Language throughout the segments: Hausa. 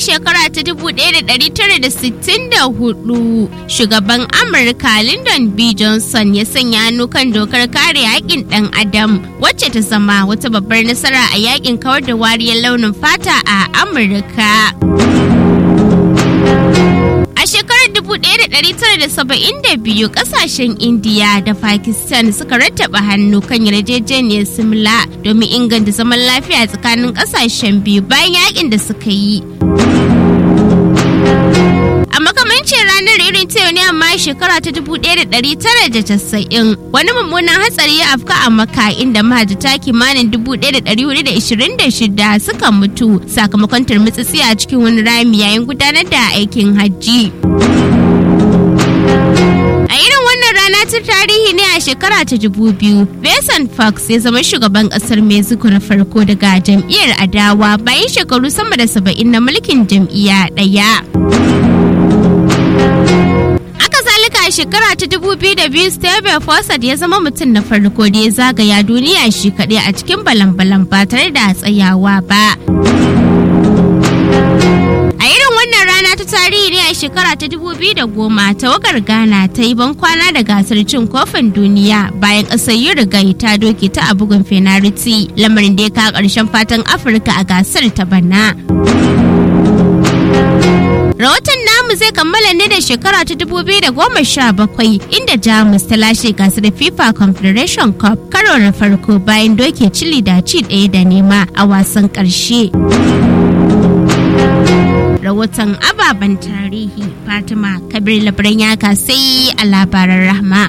shekara ta 1964 shugaban Amurka Lyndon B. Johnson ya sanya hannu kan dokar kare haƙƙin ɗan adam wacce ta zama wata babbar nasara a yakin kawar da wariyar launin fata a Amurka. A shekarar 1972 kasashen Indiya da Pakistan suka rattaba hannu kan yarjejeniyar simla domin inganta zaman lafiya tsakanin kasashen biyu bayan yakin da suka yi. A makamancin ranar irin ta ne amma shekara ta 1990 wani mummunan hatsari ya afka a maka inda mahajjata kimanin 1426 suka mutu sakamakon turmutsitsi a cikin wani rami yayin gudanar da aikin hajji. A irin wannan rana ta tarihi ne a shekara ta dubu biyu, Vincent Fox ya zama shugaban kasar Mexico na farko daga jam'iyyar adawa bayan shekaru sama da saba'in na mulkin jam'iyya ɗaya. a shekara ta 2002 Steve Fossard ya zama mutum na farko da ya zagaya duniya shi kaɗai a cikin balan-balan ba tare da tsayawa ba. A irin wannan rana ta tarihi ne a shekara ta 2010 tawagar Ghana ta yi bankwana da gasar cin kofin duniya bayan ƙasar Uruguay ta doke ta a bugun fenariti lamarin da ya kawo ƙarshen fatan Afirka a gasar ta bana. Rahoton namu zai kammala ne da shekara ta 2017 inda Jamus ta lashe gasar FIFA Confederation Cup karo na farko bayan doke Chile da ci ɗaya da nema a wasan ƙarshe. Rahoton ababen tarihi Fatima Kabir Labaran ya sai a labaran rahma.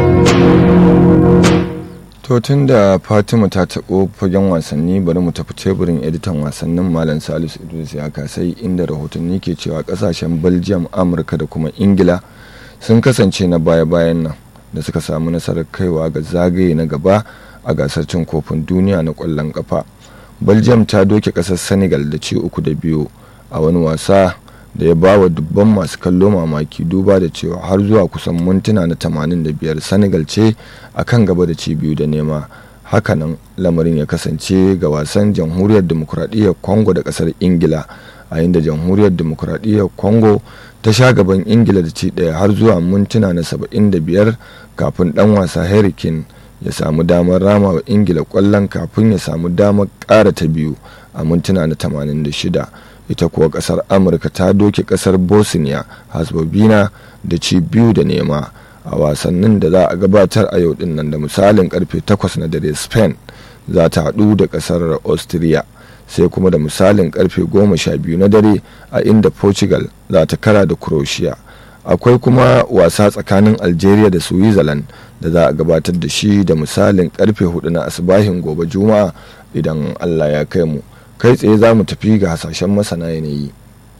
To tun da Fatima ta taɓo fagen wasanni bari mu tafi teburin editan wasannin Malam Salisu Idris ya kasai inda rahotanni ke cewa kasashen Belgium, Amurka da kuma Ingila sun kasance na baya-bayan nan da suka samu nasarar kaiwa ga zagaye na gaba a gasar cin kofin duniya na ƙwallon ƙafa. Belgium ta doke ƙasar Senegal da ci uku da biyu a wani wasa da ya ba wa dubban masu kallo mamaki duba da cewa har zuwa kusan mintuna na 85 senegal ce a kan gaba da ci biyu da nema hakanan lamarin ya kasance ga wasan jamhuriyar demokuraɗiyyar congo da ƙasar ingila a inda jamhuriyar demokuraɗiyyar congo ta sha gaban ingila da ci ɗaya har zuwa mintuna na 75 kafin ɗan wasa harry kane ya samu damar rama wa ingila ƙwallon kafin ya samu damar ƙara ta biyu a mintuna na 86 ita kuwa kasar amurka ta doke kasar bosnia herzegovina da ci biyu da nema a wasannin da za a gabatar a yau din nan da misalin karfe 8 na dare spain za ta haɗu da kasar austria sai kuma da misalin karfe 12 na dare a inda portugal za ta kara da croatia akwai kuma wasa tsakanin algeria da switzerland da za a gabatar da shi da misalin karfe 4 na asibahin gobe juma'a idan allah ya kai mu kai tsaye za mu tafi ga hasashen masana yanayi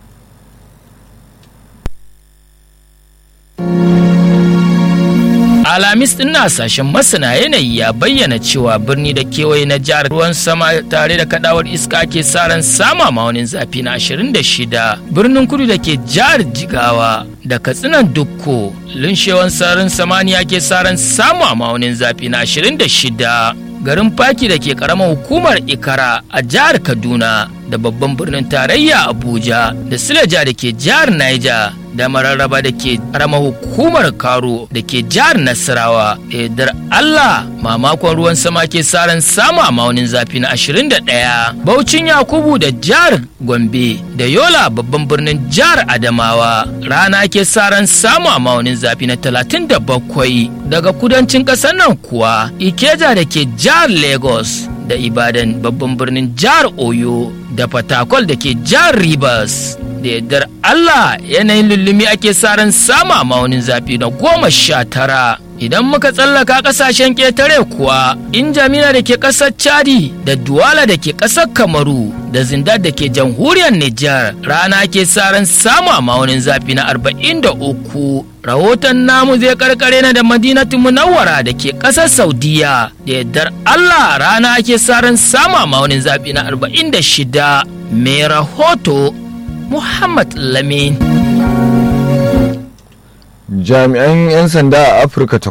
Alhamis din na sashen masana yanayi ya bayyana cewa birni da kewaye na jihar ruwan sama tare da kadawar iska ke saran sama maunin zafi na 26 birnin kudu da ke jihar jigawa da katsinan dukko lunshewan sararin samaniya ke saran samu a maunin zafi na 26 garin faki da ke karamar hukumar ikara a jihar kaduna da babban birnin tarayya abuja da silaja da ke jihar niger da mararraba da ke karamar hukumar karo da ke jihar nasarawa da yardar allah mamakon ruwan sama ke saran samu a maunin zafi na 21 baucin yakubu da jihar gombe da yola babban birnin jihar adamawa rana ke saran samu a maunin zafi na 37 daga kudancin ƙasar nan kuwa ikeja da ke jihar lagos da ibadan babban birnin jihar oyo da fatakol da ke jihar rivers da yardar allah yanayin lullumi ake saran sama maunin zafi na goma sha tara idan muka tsallaka kasashen ƙetare kuwa in jamina da ke ƙasar chadi da duwala da ke ƙasar kamaru da zindar da ke jamhuriyar nijar rana ke saran samu a maunin zafi na arba'in da uku rahoton namu zai karkare na da madinatu munawwara da ke ƙasar saudiya da yardar allah rana ake saran samu a maunin zafi na arba'in da shida mai rahoto muhammad lamin jami'an 'yan sanda a afirka ta